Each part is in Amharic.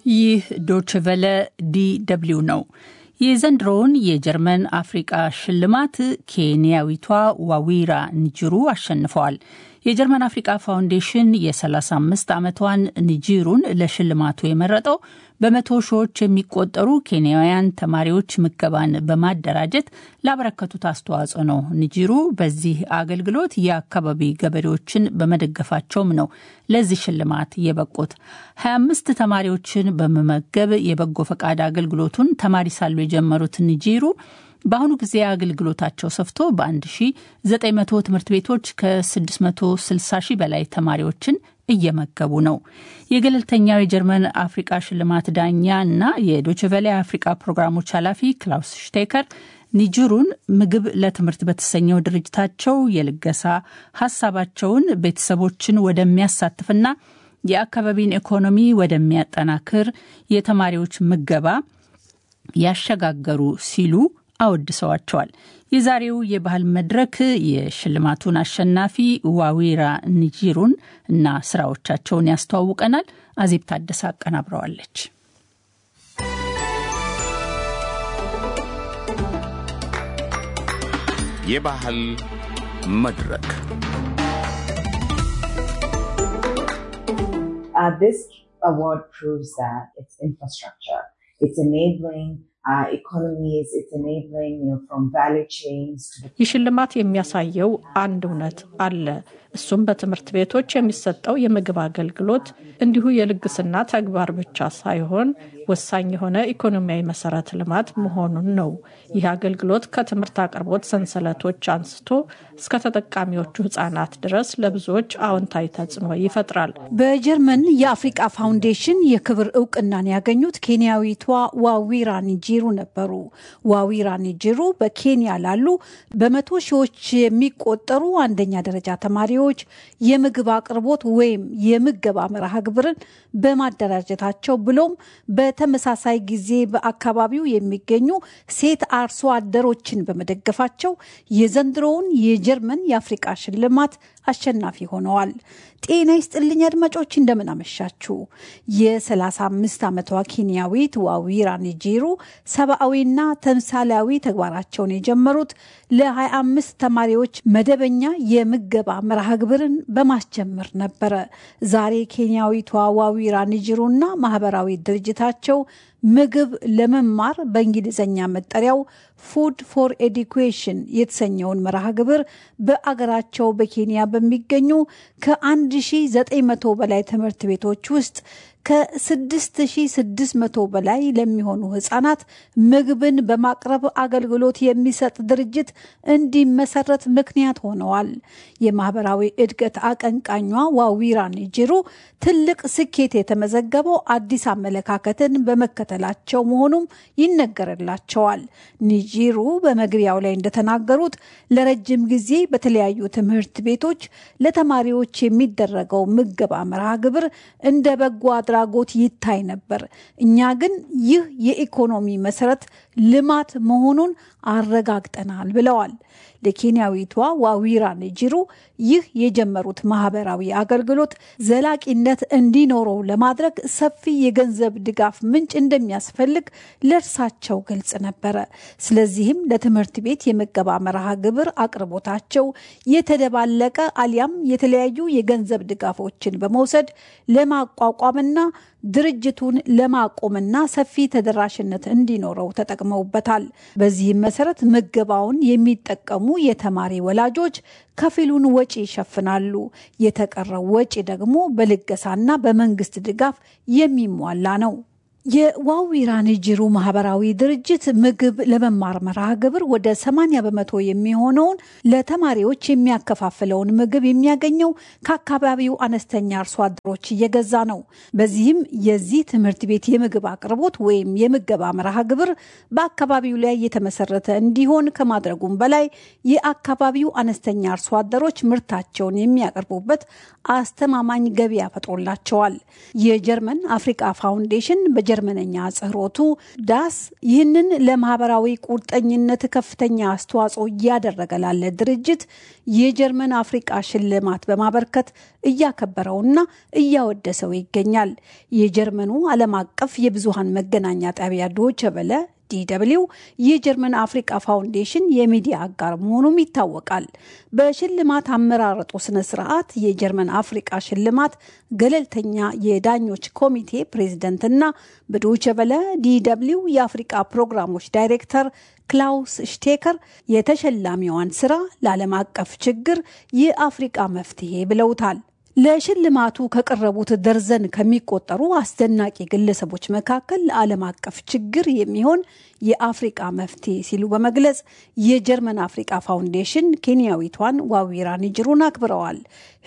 ይህ ዶችቨለ ዲ ደብልዩ ነው። የዘንድሮውን የጀርመን አፍሪቃ ሽልማት ኬንያዊቷ ዋዊራ ንጅሩ አሸንፈዋል። የጀርመን አፍሪቃ ፋውንዴሽን የ35 ዓመቷን ንጂሩን ለሽልማቱ የመረጠው በመቶ ሺዎች የሚቆጠሩ ኬንያውያን ተማሪዎች ምገባን በማደራጀት ላበረከቱት አስተዋጽኦ ነው። ንጂሩ በዚህ አገልግሎት የአካባቢ ገበሬዎችን በመደገፋቸውም ነው ለዚህ ሽልማት የበቁት። 25 ተማሪዎችን በመመገብ የበጎ ፈቃድ አገልግሎቱን ተማሪ ሳሉ የጀመሩት ንጂሩ በአሁኑ ጊዜ አገልግሎታቸው ሰፍቶ በ1900 ትምህርት ቤቶች ከ660 ሺህ በላይ ተማሪዎችን እየመገቡ ነው። የገለልተኛው የጀርመን አፍሪቃ ሽልማት ዳኛ እና የዶችቨሌ አፍሪቃ ፕሮግራሞች ኃላፊ ክላውስ ሽቴከር ኒጅሩን ምግብ ለትምህርት በተሰኘው ድርጅታቸው የልገሳ ሀሳባቸውን ቤተሰቦችን ወደሚያሳትፍና የአካባቢን ኢኮኖሚ ወደሚያጠናክር የተማሪዎች ምገባ ያሸጋገሩ ሲሉ አወድሰዋቸዋል። የዛሬው የባህል መድረክ የሽልማቱን አሸናፊ ዋዊራ ንጂሩን እና ስራዎቻቸውን ያስተዋውቀናል። አዜብ ታደሰ አቀናብረዋለች። የባህል መድረክ this award proves that it's infrastructure. It's enabling uh, economies. It's enabling, you know, from value chains to the ይህ ሽልማት የሚያሳየው አንድ እውነት አለ። እሱም በትምህርት ቤቶች የሚሰጠው የምግብ አገልግሎት እንዲሁ የልግስና ተግባር ብቻ ሳይሆን ወሳኝ የሆነ ኢኮኖሚያዊ መሰረተ ልማት መሆኑን ነው። ይህ አገልግሎት ከትምህርት አቅርቦት ሰንሰለቶች አንስቶ እስከ ተጠቃሚዎቹ ሕጻናት ድረስ ለብዙዎች አዎንታዊ ተጽዕኖ ይፈጥራል። በጀርመን የአፍሪቃ ፋውንዴሽን የክብር እውቅናን ያገኙት ኬንያዊቷ ዋዊራ ኒጂሩ ነበሩ። ዋዊራ ኒጂሩ በኬንያ ላሉ በመቶ ሺዎች የሚቆጠሩ አንደኛ ደረጃ ተማሪዎች የምግብ አቅርቦት ወይም የምገባ መርሃ ግብርን በማደራጀታቸው ብሎም በተመሳሳይ ጊዜ በአካባቢው የሚገኙ ሴት አርሶ አደሮችን በመደገፋቸው የዘንድሮውን የጀርመን የአፍሪቃ ሽልማት አሸናፊ ሆነዋል። ጤና ይስጥልኝ አድማጮች፣ እንደምን አመሻችሁ። የ35 ዓመቷ ኬንያዊት ዋዊራ ኒጂሩ ሰብአዊና ተምሳሌያዊ ተግባራቸውን የጀመሩት ለ25 ተማሪዎች መደበኛ የምገባ መርሃ ግብርን በማስጀመር ነበረ። ዛሬ ኬንያዊቷ ዋዊራ ኒጂሩና ማህበራዊ ድርጅታቸው ምግብ ለመማር በእንግሊዝኛ መጠሪያው ፉድ ፎር ኤዱኬሽን የተሰኘውን መርሃ ግብር በአገራቸው በኬንያ በሚገኙ ከ1900 በላይ ትምህርት ቤቶች ውስጥ ከ6600 በላይ ለሚሆኑ ህጻናት ምግብን በማቅረብ አገልግሎት የሚሰጥ ድርጅት እንዲመሰረት ምክንያት ሆነዋል። የማህበራዊ እድገት አቀንቃኟ ዋዊራ ኒጅሩ ትልቅ ስኬት የተመዘገበው አዲስ አመለካከትን በመከተላቸው መሆኑም ይነገርላቸዋል። ኒጂሩ በመግቢያው ላይ እንደተናገሩት ለረጅም ጊዜ በተለያዩ ትምህርት ቤቶች ለተማሪዎች የሚደረገው ምገባ መርሃ ግብር እንደ በጎ አድራጎት ይታይ ነበር። እኛ ግን ይህ የኢኮኖሚ መሰረት ልማት መሆኑን አረጋግጠናል ብለዋል። ለኬንያዊቷ ዋዊራ ኒጂሩ ይህ የጀመሩት ማህበራዊ አገልግሎት ዘላቂነት እንዲኖረው ለማድረግ ሰፊ የገንዘብ ድጋፍ ምንጭ እንደሚያስፈልግ ለእርሳቸው ግልጽ ነበረ። ስለዚህም ለትምህርት ቤት የምገባ መርሃ ግብር አቅርቦታቸው የተደባለቀ አሊያም የተለያዩ የገንዘብ ድጋፎችን በመውሰድ ለማቋቋምና ድርጅቱን ለማቆምና ሰፊ ተደራሽነት እንዲኖረው ተጠቅመውበታል። በዚህም መሰረት ምገባውን የሚጠቀሙ የተማሪ ወላጆች ከፊሉን ወጪ ይሸፍናሉ። የተቀረው ወጪ ደግሞ በልገሳና በመንግስት ድጋፍ የሚሟላ ነው። የዋዊራ ኒጂሩ ማህበራዊ ድርጅት ምግብ ለመማር መርሃ ግብር ወደ 80 በመቶ የሚሆነውን ለተማሪዎች የሚያከፋፍለውን ምግብ የሚያገኘው ከአካባቢው አነስተኛ አርሶ አደሮች እየገዛ ነው። በዚህም የዚህ ትምህርት ቤት የምግብ አቅርቦት ወይም የምገባ መርሃ ግብር በአካባቢው ላይ የተመሰረተ እንዲሆን ከማድረጉም በላይ የአካባቢው አነስተኛ አርሶ አደሮች ምርታቸውን የሚያቀርቡበት አስተማማኝ ገበያ ፈጥሮላቸዋል። የጀርመን አፍሪቃ ፋውንዴሽን በጀ የጀርመነኛ አጽህሮቱ ዳስ ይህንን ለማህበራዊ ቁርጠኝነት ከፍተኛ አስተዋጽኦ እያደረገ ላለ ድርጅት የጀርመን አፍሪቃ ሽልማት በማበርከት እያከበረውና እያወደሰው ይገኛል። የጀርመኑ ዓለም አቀፍ የብዙሃን መገናኛ ጣቢያ ዶቸ በለ ዲደብሊው የጀርመን አፍሪቃ ፋውንዴሽን የሚዲያ አጋር መሆኑም ይታወቃል። በሽልማት አመራረጡ ስነ ስርዓት የጀርመን አፍሪቃ ሽልማት ገለልተኛ የዳኞች ኮሚቴ ፕሬዝደንትና በዶቸ በለ ዲደብሊው የአፍሪቃ ፕሮግራሞች ዳይሬክተር ክላውስ ሽቴከር የተሸላሚዋን ስራ ለዓለም አቀፍ ችግር የአፍሪቃ መፍትሄ ብለውታል። ለሽልማቱ ከቀረቡት ደርዘን ከሚቆጠሩ አስደናቂ ግለሰቦች መካከል ለዓለም አቀፍ ችግር የሚሆን የአፍሪቃ መፍትሄ ሲሉ በመግለጽ የጀርመን አፍሪቃ ፋውንዴሽን ኬንያዊቷን ዋዊራ ኒጅሩን አክብረዋል።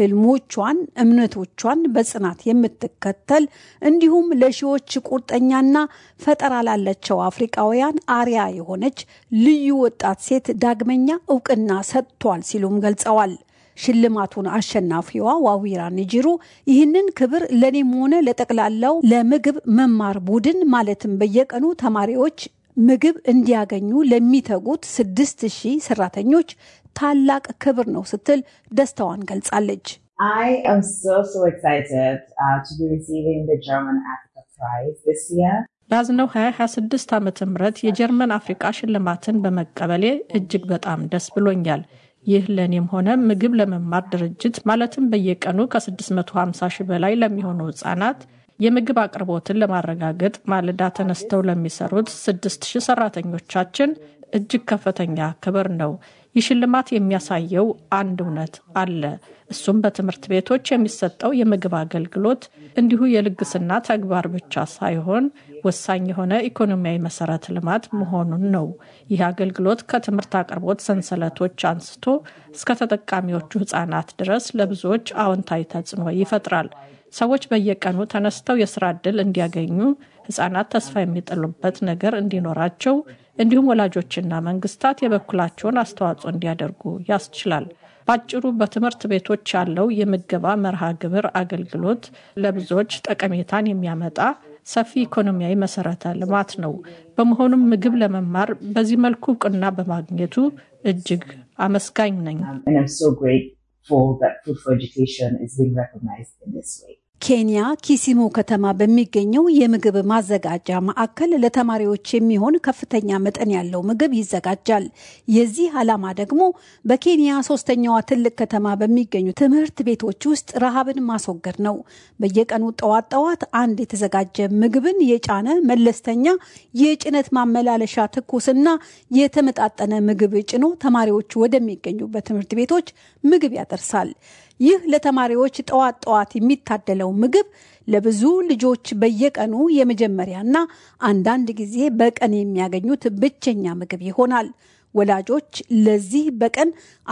ህልሞቿን፣ እምነቶቿን በጽናት የምትከተል እንዲሁም ለሺዎች ቁርጠኛና ፈጠራ ላላቸው አፍሪቃውያን አርያ የሆነች ልዩ ወጣት ሴት ዳግመኛ እውቅና ሰጥቷል ሲሉም ገልጸዋል። ሽልማቱን አሸናፊዋ ዋዊራ ኒጅሩ ይህንን ክብር ለእኔም ሆነ ለጠቅላላው ለምግብ መማር ቡድን ማለትም በየቀኑ ተማሪዎች ምግብ እንዲያገኙ ለሚተጉት ስድስት ሺህ ሰራተኞች ታላቅ ክብር ነው ስትል ደስታዋን ገልጻለች። I am so, so excited uh, to be receiving the German Africa Prize this year. በያዝነው 2026 ዓ ም የጀርመን አፍሪቃ ሽልማትን በመቀበሌ እጅግ በጣም ደስ ብሎኛል። ይህ ለእኔም ሆነ ምግብ ለመማር ድርጅት ማለትም በየቀኑ ከ650 ሺህ በላይ ለሚሆኑ ህጻናት የምግብ አቅርቦትን ለማረጋገጥ ማለዳ ተነስተው ለሚሰሩት 6000 ሰራተኞቻችን እጅግ ከፍተኛ ክብር ነው። ይህ ሽልማት የሚያሳየው አንድ እውነት አለ። እሱም በትምህርት ቤቶች የሚሰጠው የምግብ አገልግሎት እንዲሁ የልግስና ተግባር ብቻ ሳይሆን ወሳኝ የሆነ ኢኮኖሚያዊ መሰረተ ልማት መሆኑን ነው። ይህ አገልግሎት ከትምህርት አቅርቦት ሰንሰለቶች አንስቶ እስከ ተጠቃሚዎቹ ህጻናት ድረስ ለብዙዎች አዎንታዊ ተጽዕኖ ይፈጥራል። ሰዎች በየቀኑ ተነስተው የስራ ዕድል እንዲያገኙ፣ ህጻናት ተስፋ የሚጥሉበት ነገር እንዲኖራቸው እንዲሁም ወላጆችና መንግስታት የበኩላቸውን አስተዋጽኦ እንዲያደርጉ ያስችላል። በአጭሩ በትምህርት ቤቶች ያለው የምገባ መርሃ ግብር አገልግሎት ለብዙዎች ጠቀሜታን የሚያመጣ ሰፊ ኢኮኖሚያዊ መሰረተ ልማት ነው። በመሆኑም ምግብ ለመማር በዚህ መልኩ እውቅና በማግኘቱ እጅግ አመስጋኝ ነኝ። Um, and I'm so grateful that Food for Education is being recognized in this way. ኬንያ ኪሲሙ ከተማ በሚገኘው የምግብ ማዘጋጃ ማዕከል ለተማሪዎች የሚሆን ከፍተኛ መጠን ያለው ምግብ ይዘጋጃል። የዚህ ዓላማ ደግሞ በኬንያ ሶስተኛዋ ትልቅ ከተማ በሚገኙ ትምህርት ቤቶች ውስጥ ረሃብን ማስወገድ ነው። በየቀኑ ጠዋት ጠዋት አንድ የተዘጋጀ ምግብን የጫነ መለስተኛ የጭነት ማመላለሻ ትኩስና የተመጣጠነ ምግብ ጭኖ ተማሪዎች ወደሚገኙበት ትምህርት ቤቶች ምግብ ያደርሳል። ይህ ለተማሪዎች ጠዋት ጠዋት የሚታደለው ምግብ ለብዙ ልጆች በየቀኑ የመጀመሪያና አንዳንድ ጊዜ በቀን የሚያገኙት ብቸኛ ምግብ ይሆናል። ወላጆች ለዚህ በቀን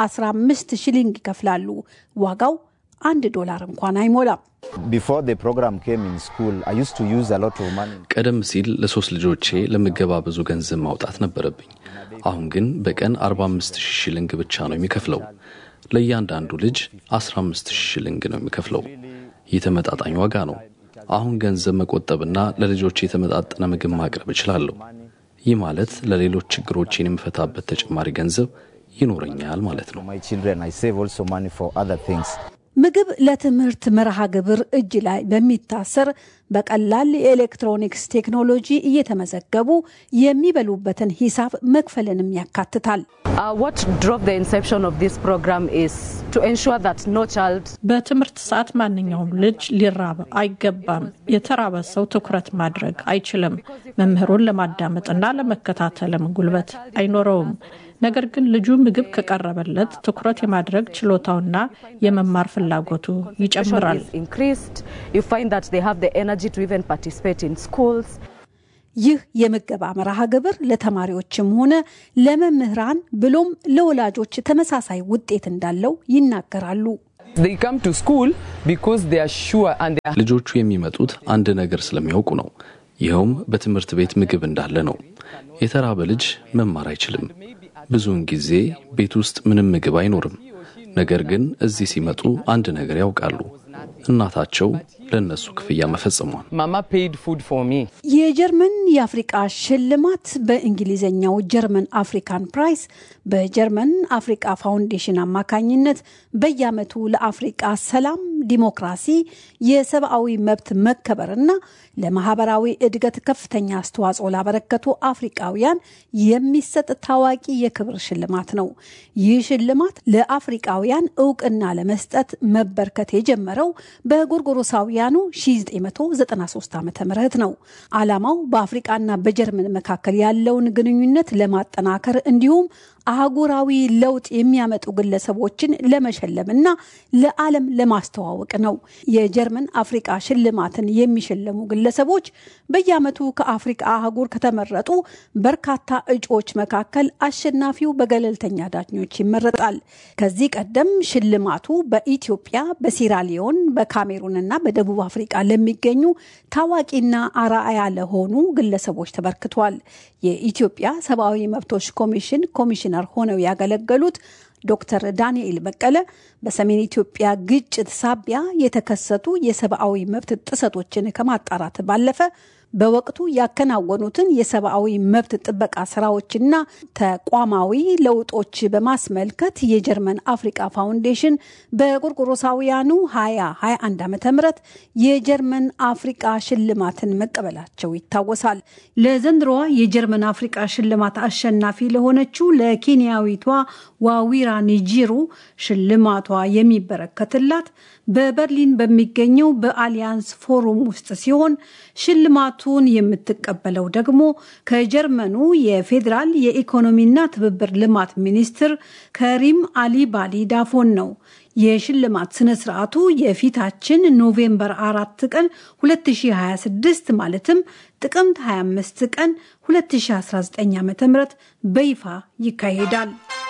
15 ሽሊንግ ይከፍላሉ። ዋጋው አንድ ዶላር እንኳን አይሞላም። Before the program came in school, I used to use a lot of money. ቀደም ሲል ለሶስት ልጆቼ ለምገባ ብዙ ገንዘብ ማውጣት ነበረብኝ። አሁን ግን በቀን 45 ሺህ ሽልንግ ብቻ ነው የሚከፍለው። ለእያንዳንዱ ልጅ 15 ሺህ ሽልንግ ነው የሚከፍለው። ይህ ተመጣጣኝ ዋጋ ነው። አሁን ገንዘብ መቆጠብና ለልጆቼ የተመጣጠነ ምግብ ማቅረብ እችላለሁ። ይህ ማለት ለሌሎች ችግሮቼን የምፈታበት ተጨማሪ ገንዘብ ይኖረኛል ማለት ነው። For my children, I save also money for other things. ምግብ ለትምህርት መርሃ ግብር እጅ ላይ በሚታሰር በቀላል የኤሌክትሮኒክስ ቴክኖሎጂ እየተመዘገቡ የሚበሉበትን ሂሳብ መክፈልንም ያካትታል። Uh, what drove the inception of this program is to ensure that no child በትምህርት ሰዓት ማንኛውም ልጅ ሊራብ አይገባም። የተራበ ሰው ትኩረት ማድረግ አይችልም። መምህሩን ለማዳመጥና ለመከታተልም ጉልበት አይኖረውም። ነገር ግን ልጁ ምግብ ከቀረበለት ትኩረት የማድረግ ችሎታውና የመማር ፍላጎቱ ይጨምራል። is increased, you find that they have the energy to even participate in schools. ይህ የምገባ መርሃ ግብር ለተማሪዎችም ሆነ ለመምህራን ብሎም ለወላጆች ተመሳሳይ ውጤት እንዳለው ይናገራሉ። They come to school because they are sure and they are ልጆቹ የሚመጡት አንድ ነገር ስለሚያውቁ ነው። ይኸውም በትምህርት ቤት ምግብ እንዳለ ነው። የተራበ ልጅ መማር አይችልም። ብዙውን ጊዜ ቤት ውስጥ ምንም ምግብ አይኖርም። ነገር ግን እዚህ ሲመጡ አንድ ነገር ያውቃሉ። እናታቸው ለእነሱ ክፍያ መፈጸሟን። Mama paid food for me. የጀርመን የአፍሪቃ ሽልማት በእንግሊዝኛው ጀርመን አፍሪካን ፕራይስ በጀርመን አፍሪቃ ፋውንዴሽን አማካኝነት በየዓመቱ ለአፍሪቃ ሰላም፣ ዲሞክራሲ፣ የሰብአዊ መብት መከበርና ለማህበራዊ እድገት ከፍተኛ አስተዋጽኦ ላበረከቱ አፍሪቃውያን የሚሰጥ ታዋቂ የክብር ሽልማት ነው። ይህ ሽልማት ለአፍሪቃውያን እውቅና ለመስጠት መበርከት የጀመረው በጎርጎሮሳውያኑ 1993 ዓ ም ነው። ዓላማው በአፍሪቃና በጀርመን መካከል ያለውን ግንኙነት ለማጠናከር እንዲሁም አህጉራዊ ለውጥ የሚያመጡ ግለሰቦችን ለመሸለምና ለዓለም ለማስተዋወቅ ነው። የጀርመን አፍሪቃ ሽልማትን የሚሸለሙ ግለሰቦች በየዓመቱ ከአፍሪቃ አህጉር ከተመረጡ በርካታ እጩዎች መካከል አሸናፊው በገለልተኛ ዳኞች ይመረጣል። ከዚህ ቀደም ሽልማቱ በኢትዮጵያ፣ በሲራሊዮን፣ በካሜሩንና በደቡብ አፍሪቃ ለሚገኙ ታዋቂና አርአያ ለሆኑ ግለሰቦች ተበርክቷል። የኢትዮጵያ ሰብአዊ መብቶች ኮሚሽን ኮሚሽነር ሆነው ያገለገሉት ዶክተር ዳንኤል በቀለ በሰሜን ኢትዮጵያ ግጭት ሳቢያ የተከሰቱ የሰብአዊ መብት ጥሰቶችን ከማጣራት ባለፈ በወቅቱ ያከናወኑትን የሰብአዊ መብት ጥበቃ ስራዎችና ተቋማዊ ለውጦች በማስመልከት የጀርመን አፍሪቃ ፋውንዴሽን በጎርጎሮሳውያኑ 2021 ዓ ም የጀርመን አፍሪቃ ሽልማትን መቀበላቸው ይታወሳል። ለዘንድሮዋ የጀርመን አፍሪቃ ሽልማት አሸናፊ ለሆነችው ለኬንያዊቷ ዋዊራ ኒጂሩ ሽልማቷ የሚበረከትላት በበርሊን በሚገኘው በአሊያንስ ፎሩም ውስጥ ሲሆን ሽልማቱን የምትቀበለው ደግሞ ከጀርመኑ የፌዴራል የኢኮኖሚና ትብብር ልማት ሚኒስትር ከሪም አሊ ባሊ ዳፎን ነው። የሽልማት ስነ ስርዓቱ የፊታችን ኖቬምበር አራት ቀን 2026 ማለትም ጥቅምት 25 ቀን 2019 ዓ ም በይፋ ይካሄዳል።